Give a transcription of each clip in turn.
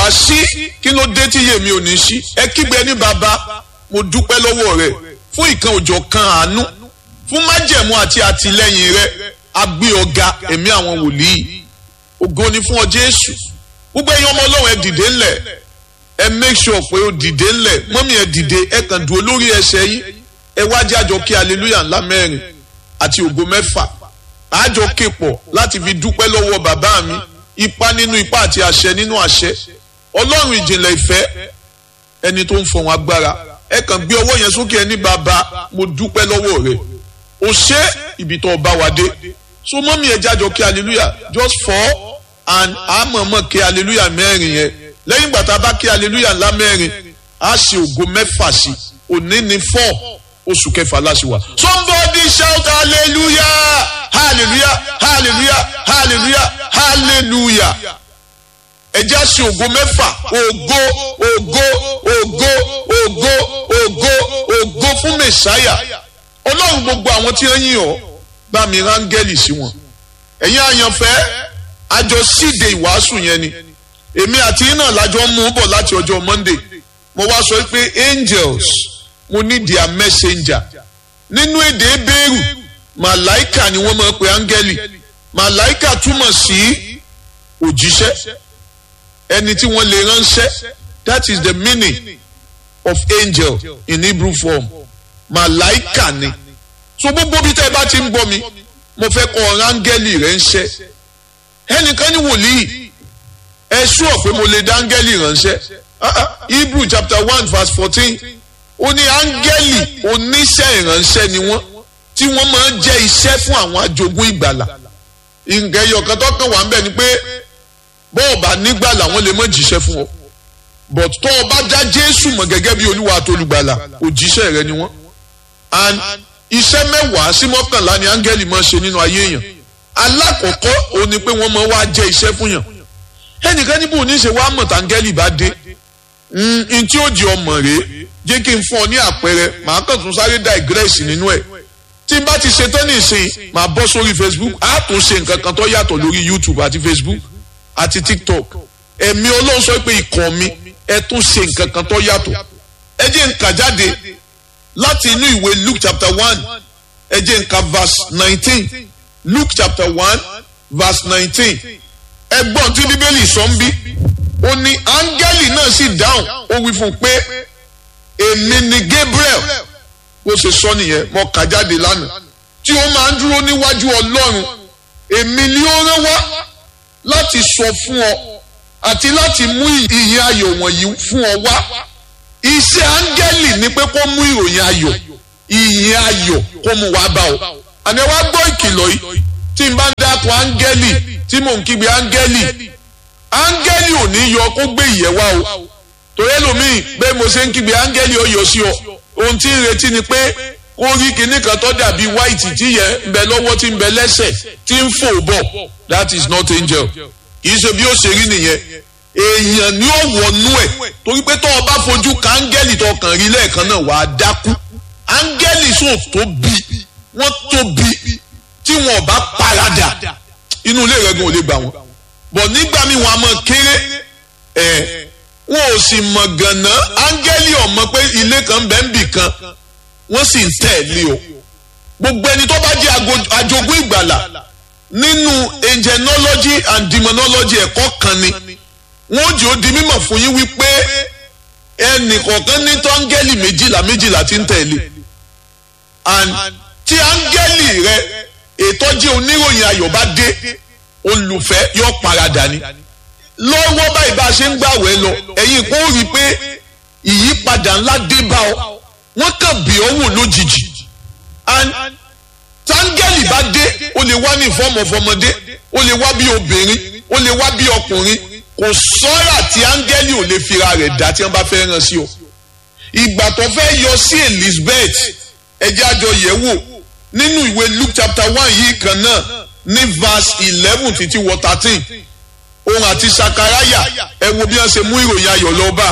màá sí kí ló dé tí yèmí ò ní sí ẹ kígbe ní bàbá mo dúpẹ́ lọ́wọ́ rẹ fún ìkan òjò kan àánú fún májẹ̀mú àti àtìlẹ́yìn rẹ agbé ọ̀gá ẹ̀mí àwọn wòlíì ògo ni fún ọ Jésù gbogbo ẹ̀yin ọmọ Ọlọ́run ẹ dìde ńlẹ̀ ẹ make sure pé ó dìde ńlẹ̀ mọ́mí ẹ dìde ẹ kàn dúró lórí ẹsẹ̀ yín ẹ wá jẹ́ àjọ kí hallelujah ńlá mẹ́rin àti ògo mẹ́fà àjọ képọ̀ láti fi dúpẹ́ lọ́wọ́ bàbá mi ipa nínú ipa àti àṣẹ nínú àṣẹ ọlọ́run ìjìnlẹ̀ ìfẹ́ ẹni tó ń fọ̀hún agbára ẹ kàn gbé ọwọ́ yẹn sókè ẹni bàbá mo dúpẹ́ lọ́wọ́ rẹ o ṣé ibi tó bá wa dé so mọ́mí ẹ jájọ kí hallelujah just four and àmọ̀mọ̀ kí hallelujah mẹ́rin yẹn lẹ́yìn ìgbà tá a bá kí hallelujah ńlá mẹ́rin á ṣe ògo mẹ́fà sí òní ní four oṣù kẹfà láṣìwà. somebody shout hallelujah hallelujah hallelujah hallelujah hallelujah ẹ jẹ́ àṣẹ ògo mẹ́fà ògo ògo ògo ògo ògo ògo fún mẹ̀sáyà ọlọ́run gbogbo àwọn tí wọ́n yìn ọ́ bá mi rángẹ́lì sí wọn ẹ̀yin àyànfẹ́ àjọ síde ìwàásù yẹn ni èmi àti iná lájọ mú bọ̀ láti ọjọ́ monday mo wá sọ pé angels mo ní their messenger nínú èdè ebéèrú màláìkà ni wọ́n máa ń pe áńgẹ́lì màláìkà túmọ̀ sí òjíṣẹ́ ẹni tí wọ́n lè ránṣẹ́ that is the meaning of angel in Hebrew form màláìkà ni so gbogbo bí tẹ́ ẹ bá ti ń bọ́ mi mo fẹ́ kọ́ áńgẹ́lì rẹ̀ ń ṣẹ́ ẹnìkan ní wòlíì ẹ ṣúọ̀ pé mo lè dá áńgẹ́lì ránṣẹ́ Hebrew chapter one verse fourteen ó ní áńgẹ́lì oníṣẹ́ ìránṣẹ́ ni wọ́n tí wọ́n máa ń jẹ́ iṣẹ́ fún àwọn ajogún ìgbàlà nǹkan ẹyọ kan tó kàn wá ń bẹ̀ ni pé bọ́ọ̀ bá nígbàlà wọ́n lè má jíṣẹ́ fún ọ but tó o bá dá Jésù mọ̀ gẹ́gẹ́ bí olúwa àtolùgbàlà òjíṣẹ́ rẹ ni wọ́n and iṣẹ́ mẹ́wàá sí mọ́kànlá ni áńgẹ́lì máa ń ṣe nínú ayé èèyàn alákọ̀ọ́kọ́ òun ni pé wọ́n máa wá jẹ́ iṣẹ́ fún yàn ẹnìkan níbo ní ṣe wá mọ̀ táńgẹ́lì bá dé n tí ó di ọmọ rèé jẹ́ kí n fún ọ ní àpẹẹrẹ màá kàn tún sáré digress nínú ẹ̀ tí n bá ti ṣe tán nìsín màá bọ́ sórí Facebook á tún ṣe nǹkan kan tó yàtọ̀ lórí YouTube àti Facebook àti TikTok ẹ̀mí Ọlọ́run sọ pé ikọ̀ mi ẹ tún ṣe nǹkan kan tó yàtọ̀ ẹ jẹ́ n kà jáde láti inú ìwé Luke chapter one ẹ jẹ́ n kà verse nineteen Luke chapter one verse nineteen ẹgbọ́n tí Bíbélì sọ ń bí ó ní áńgẹ́lì náà sì dáhùn ó wí fún un pé èmi ni Gabriel bó ṣe sọ nìyẹn mo kà jáde lánàá tí ó máa ń dúró níwájú Ọlọ́run èmi ni ó rán wá láti sọ fún ọ àti láti mú ìyìn ayọ̀ wọ̀nyí fún ọ wá iṣẹ́ áńgẹ́lì ni pé kó mú ìròyìn ayọ̀ ìyìn ayọ̀ kó mú wá bá ọ àní wá gbọ́ ìkìlọ̀ yìí tí n bá ń dákun áńgẹ́lì tí mò ń kígbe áńgẹ́lì áńgẹ́lì ò ní yọ kó gbé ìyẹ́ wá o torí ẹlòmíì bẹ́ẹ̀ mo ṣe ń kígbe áńgẹ́lì ó yọ sí ọ ohun tí ń retí ni pé kó rí kinní kan tó dàbí white tí yẹ ń bẹ lọ́wọ́ tí ń bẹ lẹ́sẹ̀ tí ń fò bọ̀ that is not angel kì í ṣe bí ó ṣe rí nìyẹn èèyàn ni ó wọnú ẹ̀ torí pé tó o bá fojú ka áńgẹ́lì tó kàn rí lẹ́ẹ̀kan náà wàá dákú áńgẹ́lì sò tóbi wọ́n tóbi tí wọn ò bá paradà inú ilé rẹ̀ gan ò lè gbà wọ́n bọ̀ nígbà míì wọn a mọ̀ kéré ẹ̀ wọn ò sì mọ̀ gànà áńgẹ́lì ọ̀mọ pé ilé kan bẹ́ẹ̀ ń bì kan wọ́n sì ń tẹ̀lé o gbogbo ẹni tó bá jẹ́ ajogún ìgbàlà nínú angelology and demonology ẹ̀kọ́ kan ni wọ́n jẹ́ ó di mímọ̀ fún yín wípé ẹnì kọ̀ọ̀kan ní tó áńgẹ́lì méjìlá méjìlá ti ń tẹ̀lé and tí áńgẹ́lì rẹ ètò jẹ́ oníròyìn ayọ̀ bá dé olùfẹ́ yóò paradà ni lọ́wọ́ báyìí bá a ṣe ń gbàwẹ̀ lọ ẹ̀yin kò rí i pé ìyípadà ńlá dé bá ọ wọ́n kàn bí ọ wò lójijì and táńgẹ́lì bá dé ó lè wá ní ìfọ́mọ̀ fọmọdé ó lè wá bí obìnrin ó lè wá bí ọkùnrin kò sọ́ra tí áńgẹ́lì ò lè fira rẹ̀ dá tí wọ́n bá fẹ́ ràn sí ọ ìgbà tó fẹ́ yọ sí Elizabeth ẹjẹ́ àjọ yẹ̀ wò nínú ìwé Luke chapter one yìí kan náà ní verse eleven títí wọ thirteen òun àti sakaraya ẹ wo bí wọ́n ṣe mú ìròyìn ayọ̀ lọ bá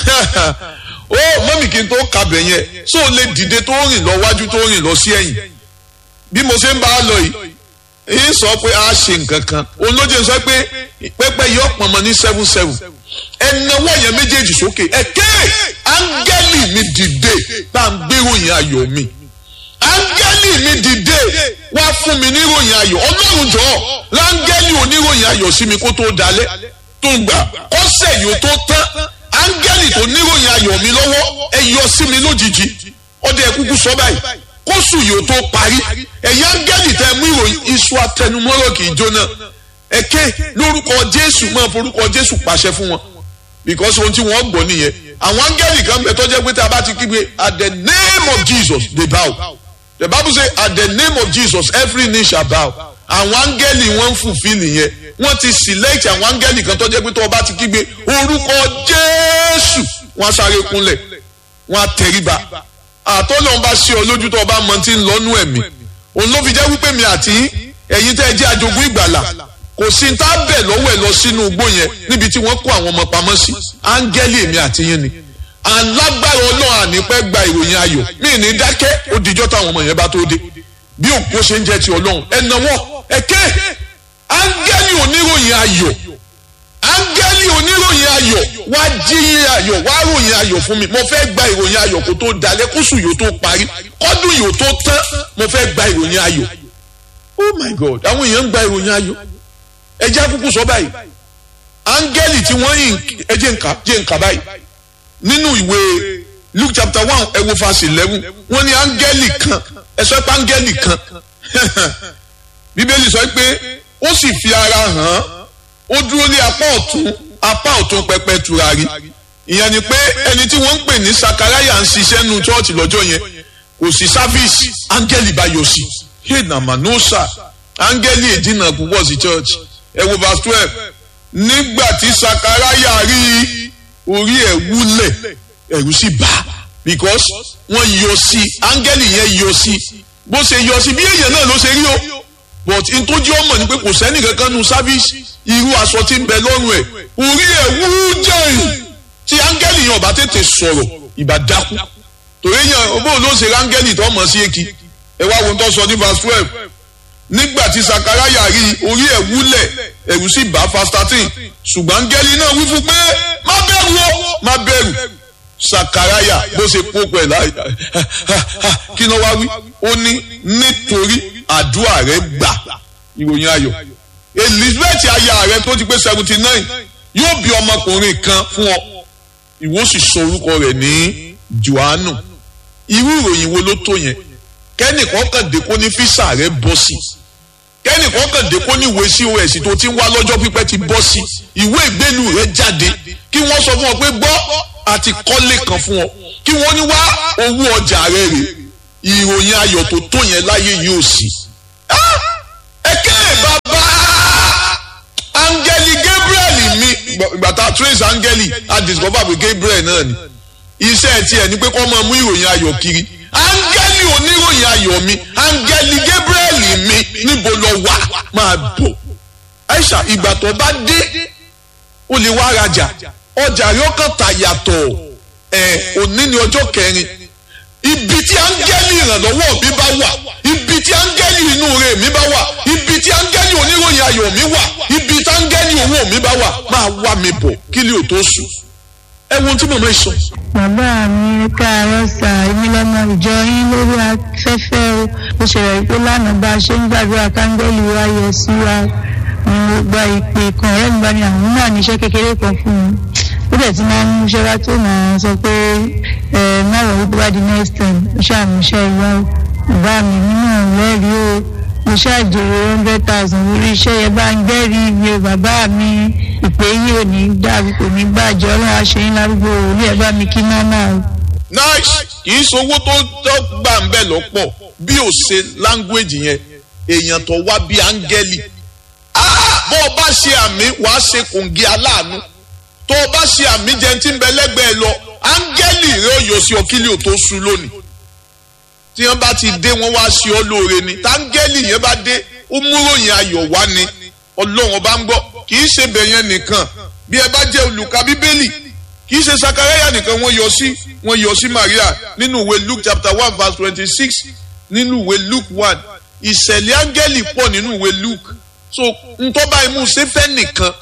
ó mọ́mì kí n tó kàbẹ̀ yẹn ṣó o lè dìde tó rìn lọ wájú tó rìn lọ sí ẹ̀yìn bí mo ṣe ń bá a lọ yìí èyí sọ pé a ṣe nǹkan kan òun ló jẹ́ sọ pé pẹ́pẹ́ yìí ọ̀pọ̀ mọ́ ní seven seven ẹnáwó yẹn méjèèjì sókè ẹ̀kẹ́ áńgẹ́lì mi dìde bá ń gbéròyìn ayọ̀ mi áńgẹ́lì mi dìde wá fún mi níròyìn ayọ̀ ọlọ́run jọ̀ọ́ láńgẹ́lì oníròyìn ayọ̀ sí mi kó tó dalẹ̀ tó ń gbà kọ́sẹ̀ yóò tó tán áńgẹ́lì tó níròyìn ayọ̀ mi lọ́wọ́ ẹ yọ sí mi lójijì ọdẹ kúkú sọ báyìí kóṣù yóò tó parí ẹ̀yin áńgẹ́lì tẹ mú ìròyìn iṣu atẹnumọ́rọ̀ kì í jóná ẹ̀kẹ́ lórúkọ jésù máa forúkọ jésù pàṣẹ fún wọn because ohun tí wọ́n gbọ́ nìyẹn àwọn áńgẹ́lì kan bẹ tọ́jẹ́ pé tá a bá ti kígbe at the name of jesus they bow the bible say at the name of jesus every knee shall bow àwọn áńgẹ́lì wọ́n ń fulfill nìyẹn wọ́n ti select àwọn áńgẹ́lì kan tọ́jẹ́ pé tó o bá ti kígbe orúkọ jésù wọ́n á sáré kúnlẹ̀ wọ́n á tẹríba àtọ́lọ́n bá ṣe ọ lójú tó o bá mọ tí ń lọ́nú ẹ̀mí òun ló fi jẹ́ wípé mi àti ẹ̀yin tẹ́ ẹ jẹ́ ajogún ìgbàlà kò sí tá a bẹ̀ lọ́wọ́ ẹ̀ lọ sínú igbó yẹn níbi tí wọ́n kó àwọn ọmọ pamọ́ sí áńgẹ́lì èmi àti yín ni alágbára ọlọ́run ànípẹ́ gba ìròyìn ayọ̀ mí ní dákẹ́ ó dijọ́ táwọn ọmọ yẹn bá tó dé bí òkú ṣe ń jẹ́ ti ọlọ́run ẹ̀nàwọ́ ẹ̀kẹ́ áńgẹ́lì oníròyìn ayọ̀ áńgẹ́lì oníròyìn ayọ̀ wá jí ayọ̀ wá ròyìn ayọ̀ fún mi mo fẹ́ gba ìròyìn ayọ̀ kó tó dalẹ̀ kóṣù yóò tó parí kọ́dún yóò tó tán mo fẹ́ gba ìròyìn ayọ̀ oh my god àwọn èèyàn ń gba ìròyìn ayọ̀ ẹjẹ́ àkókò sọ báyìí áńgẹ́lì tí wọ́n yìn ẹjẹ́ nǹka jẹ́ nǹka báyìí nínú ìwé luke chapter one ẹ wo verse eleven wọ́n ní áńgẹ́lì kan ẹ sọ pé áńgẹ́lì kan bíbélì sọ pé ó sì fi ara hàn án ó dúró ní apá ọ̀tún apá ọ̀tún pẹpẹ tùràrí ìyẹn ni pé ẹni tí wọ́n ń pè ní sakaraya ń ṣiṣẹ́ nu chọ́ọ̀chì lọ́jọ́ yẹn kò sí sáfíìsì áńgẹ́lì bá yọ sí hey namanosa áńgẹ́lì èdínà púpọ̀ sí chọ́ọ̀chì ẹ wo verse twelve nígbà tí sakaraya rí orí ẹ̀ wúlẹ̀ ẹ̀rù sì bà because wọ́n yọ sí áńgẹ́lì yẹn yọ sí bó ṣe yọ sí bí èèyàn náà ló ṣe rí o but n tó jẹ́ ọmọ ni pé kò sẹ́ni kankan nu sáfíìsì irú aṣọ tí ń bẹ lọ́rùn ẹ̀ orí ẹ̀ wú jẹ́yìn tí áńgẹ́lì yẹn ọba tètè sọ̀rọ̀ ìbá dákú torí yẹn bó ló ṣe áńgẹ́lì tó mọ̀ sí èkì ẹ wá wo tó sọ ní verse twelve nígbà tí sakaraya rí orí ẹ̀ wúlẹ̀ ẹ̀rù sì bá verse thirteen ṣùgbọ́n áńgẹ́lì náà wí fún pé má bẹ̀rù o má bẹ̀rù sakaraya bó ṣe kó pẹ̀ láì kí ló wá wí ó ní nítorí àdúrà rẹ gbà ìròyìn ayọ̀ elizabeth aya rẹ tó ti pé seventy nine yóò bí ọmọkùnrin kan fún ọ ìwọ sì sọ orúkọ rẹ̀ ní johannu irú ìròyìn wo ló tó yẹn kẹ́nìkan kàn dé kó ní físà rẹ bọ́ sí kẹ́nìkan kàn dé kó ní ìwé cos tó ti ń wá lọ́jọ́ pípẹ́ ti bọ́ sí ìwé ìgbélú rẹ jáde kí wọ́n sọ fún ọ pé gbọ́ àti kọ́lé kan fún ọ kí wọ́n ní wá owó ọjà rẹ rè ìròyìn ayọ̀ tó tó yẹn láyé yóò sí. ẹ̀kẹ́ bàbá áńgẹ́lì gabriel mi ìgbà tá a trace áńgẹ́lì a discover pé gabriel náà ni iṣẹ́ tiẹ̀ ni pé kó máa mú ìròyìn ayọ̀ kiri áńgẹ́lì oníròyìn ayọ̀ mi áńgẹ́lì gabriel mi níbo lọ wà máa bọ̀ aisha ìgbà tó bá dé o lè wá rajà ọjà rẹ ọkàn tà yàtọ̀ ẹ̀ òní ni ọjọ́ kẹrin ibi tí áńgẹ́lì ìrànlọ́wọ́ mi bá wà ibi tí áńgẹ́lì inú rẹ̀ mi bá wà ibi tí áńgẹ́lì oníròyìn ayọ̀ mi wà ibi tí áńgẹ́lì owó mi bá wà máa wá mi bọ̀ kí lè o tó sùn. ẹ wo ohun tí màmá yìí sọ. bàbá mi káàárọ̀ sà èmi lọ́mọ ìjọ yín lórí afẹ́fẹ́ o mo ṣẹlẹ̀ pé lánàá bá a ṣe ń gbàdúrà káńgẹ́lì wa yọ sí wa mo gba ìpè kan ọ̀rẹ́ mi bá ní àwọn náà níṣẹ́ kékeré kan fún mi ó dẹ̀ ti máa ń múṣẹ́ wá tó máa sọ pé ẹ má wọ̀ wípé wá di next time ó ṣàmúṣẹ́ ìwá o bàbá mi nínú lẹ́rìí o mo ṣàjèrè hundred thousand lórí iṣẹ́ yẹn bá ń gbẹ́rìí mi o bàbá mi ìpè yìí ò ní dàbí kò ní bàjẹ́ ọlọ́run aṣẹ́yìn lárúgbó orí ẹ̀ bá mi kí nánà o. nice kì í sowó tó tó gbà ń bẹ̀ lọ́pọ̀ bí ò ṣe language yẹn èèyàn tó wá bí áńgẹ́lì bó o bá ṣe àmì wàá ṣe kòǹgì aláàánú tó o bá ṣe àmì jẹun tí ń bẹ lẹ́gbẹ̀ẹ́ lọ áńgẹ́lì rẹ ò yọ sí ọkílì ò tó sú lónìí tí wọ́n bá ti dé wọ́n wá ṣe ọ́ lóore ni táńgẹ́lì yẹn bá dé ó múròyìn ayọ̀ wá ni ọlọ́run ọba ń gbọ́ kì í ṣe bẹ̀yẹn nìkan bí ẹ bá jẹ́ olùka bíbélì kì í ṣe sakaraya nìkan wọ́n yọ sí wọ́n yọ sí maria nínú ìwé luke chapter one verse twenty-six nínú ìwé luke one ìṣẹ̀lẹ̀ áńgẹ́lì pọ̀ nínú ìwé luke so ntọ́ba imú sẹ́fẹ́ nìkan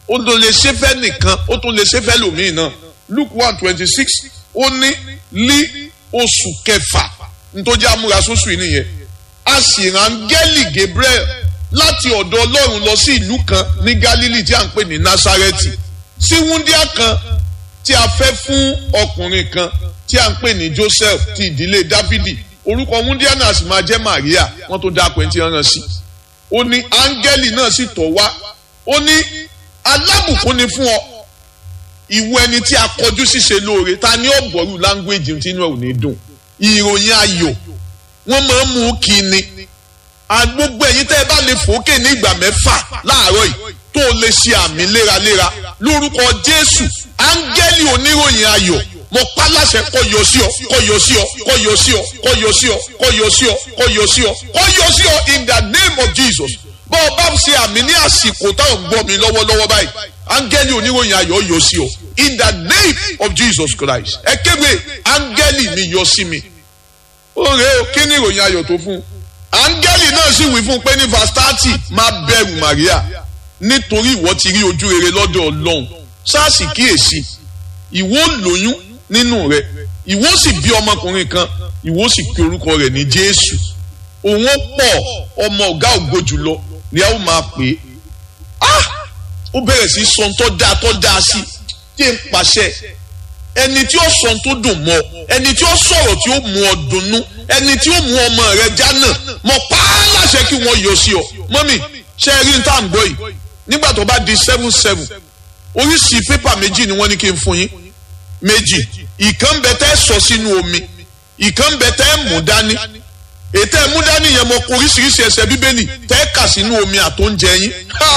ó tún lè ṣe fẹ́ nìkan ó tún lè ṣe fẹ́ lòmíì náà luke one twenty six ó ní lí oṣù kẹfà nítorí amúra sóṣù yìí nìyẹn a sì rán gẹ́lì gabriel láti ọ̀dọ̀ ọlọ́run lọ sí ìlú kan ní galilee tí a ń pè ní nasareti sí wúndíá kan tí a fẹ́ fún ọkùnrin kan tí a ń pè ní joseph ti ìdílé dávidi orúkọ wúndíá náà sì máa jẹ́ maria wọ́n tó dáa pẹ̀ntì rán sí ó ní áńgẹ́lì náà sì tọ̀ wá ó ní alábùkún ni fún ọ ìwọ ẹni tí a kọjú ṣíṣe lóore ta ni ó bọ̀rù láńgbéjì tí inú ẹ̀ ò ní dùn ìròyìn ayọ̀ wọ́n máa ń mú kí ni gbogbo ẹ̀yin tẹ́ ẹ bá lè fòókè ní ìgbà mẹ́fà láàárọ̀ yìí tó o lè ṣe àmì léraléra lórúkọ jésù áńgẹ́lì oníròyìn ayọ̀ mo pa láṣẹ kó yọ sí ọ kó yọ sí ọ kó yọ sí ọ kó yọ sí ọ kó yọ sí ọ kó yọ sí ọ kó yọ sí ọ in the name of jesus bọ́ ọ bá ṣe àmì ní àsìkò táwọn gbọ́ mi lọ́wọ́lọ́wọ́ báyìí áńgẹ́lì oníròyìn ayọ̀ yọ sí ọ in the name of jesus christ ẹ kéwèé áńgẹ́lì mi yọ sí mi ó rèé o kí ni ìròyìn ayọ̀ tó fún un áńgẹ́lì náà sì wí fún un pé ní verse thirty má bẹ̀rù maria nítorí ìwọ ti rí ojú rere lọ́dọ̀ ọlọ́run sáàsì kíyèsí ìwọ lóyún nínú rẹ ìwọ sì bí ọmọkùnrin kan ìwọ sì pe orúkọ rẹ̀ ní jésù òun pọ̀ ọmọ ọ̀gá ògo jùlọ ni a ó máa pè é ah ó bẹ̀rẹ̀ sí sọ tó dáa tó dáa sí kí n pàṣẹ ẹni tí ó sọ tó dùn mọ́ ẹni tí ó sọ̀rọ̀ tí ó mú ọ dunnú ẹni tí ó mú ọmọ rẹ jánà mọ pa á láṣẹ kí wọ́n yọ sí ọ mọ́mì ṣe rí n tá à ń gbọ́ yìí nígbà tó bá di seven seven oríṣi pépà méjì ni wọ́n ní kí n fún yín méjì ìkan bẹ tẹ́ sọ sínú omi ìkan bẹ tẹ́ mú dání ètò ẹ̀mú dání yẹn mọ oríṣiríṣi ẹsẹ̀ bíbélì tẹ́ kà sínú omi àtóúnjẹ yín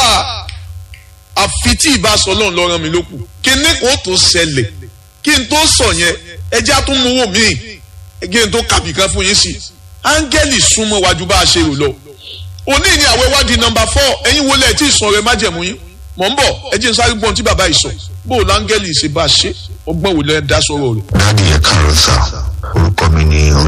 àfi tí ìbá sọ lọ́run lọ́rọ̀ mi lókù kí ní kó tó ṣẹlẹ̀ kí n tó sọ yẹn ẹjẹ́ àtúnmówó mi kí n tó kàbí kan fún yín sí áńgẹ́lì súnmọ́ wájú bá a ṣe rò lọ òní ni àwẹ̀ wádìí nọmba four ẹ̀yin wọlé ẹ̀ tí ì sọ rẹ má jẹ̀mú yín mọ̀ ń bọ̀ ẹ jẹ́ n sáré gbọ́n tí bàbá yìí sọ bó o láńgẹ́lì ṣe bá a ṣe ọgbọ́n wò lẹ́ dá sọ̀rọ̀ rẹ̀. dáàdi ẹ káàárọ̀ sá orúkọ mi ni